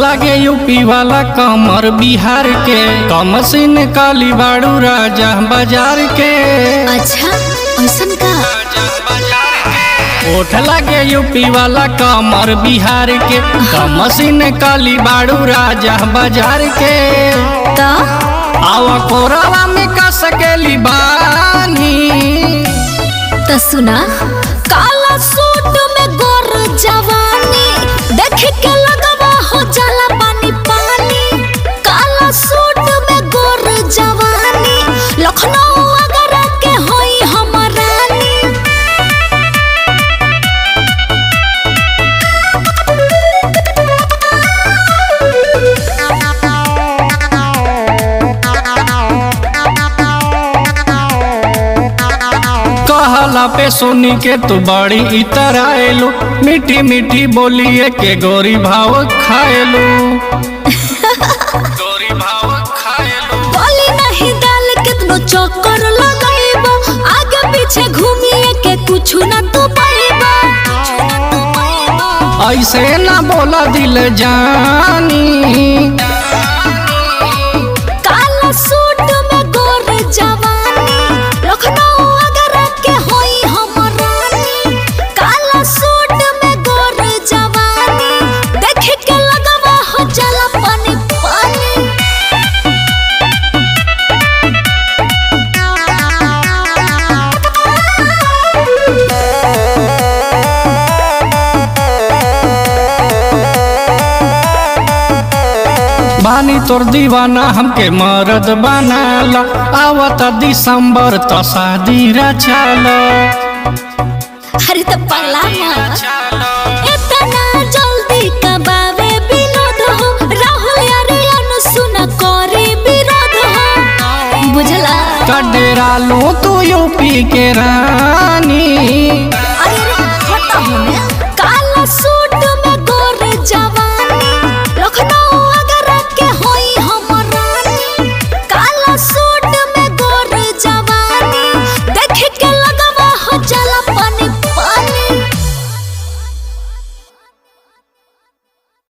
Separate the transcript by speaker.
Speaker 1: लागे यूपी वाला कमर बिहार के कमसिन काली बाड़ू राजा बाजार के
Speaker 2: अच्छा ऐसन का
Speaker 1: ओठ लागे यूपी वाला कमर बिहार के कमसिन काली बाड़ू राजा बाजार के
Speaker 2: तो
Speaker 1: आवा कोरावा में का सकेली बानी
Speaker 2: तो सुना काला सूट में गोर जवानी देख के लगवा हो जाला पानी पानी काला सूट में गोर जवानी लखनऊ अगर के होई हमर रानी
Speaker 1: कहला पे सुनी के तू बड़ी इतर आएलू मीठी मीठी बोलिए के गोरी भाव खाएलू गोरी भाव खाएलू
Speaker 2: बोली नहीं डाल कितनो चक्कर लगाइबो आगे पीछे घूमिए के कुछ ना तू पाइबो
Speaker 1: ऐसे ना बोला दिल जानी
Speaker 2: काला सूट में गोर जवानी लखनऊ अगर के होई हमर रानी काला सूट में गोर जवानी देख के लगवा हो जाला पानी पानी
Speaker 1: बानी तोर दीवाना हमके मरद बनाला आवता दिसंबर तो शादी रचाला
Speaker 2: अरे तो पगला मत इतना जल्दी कबावे विनोद हो राहुल यार सुन करे विरोध हो बुझला
Speaker 1: कडेरा लो तू यूपी के रानी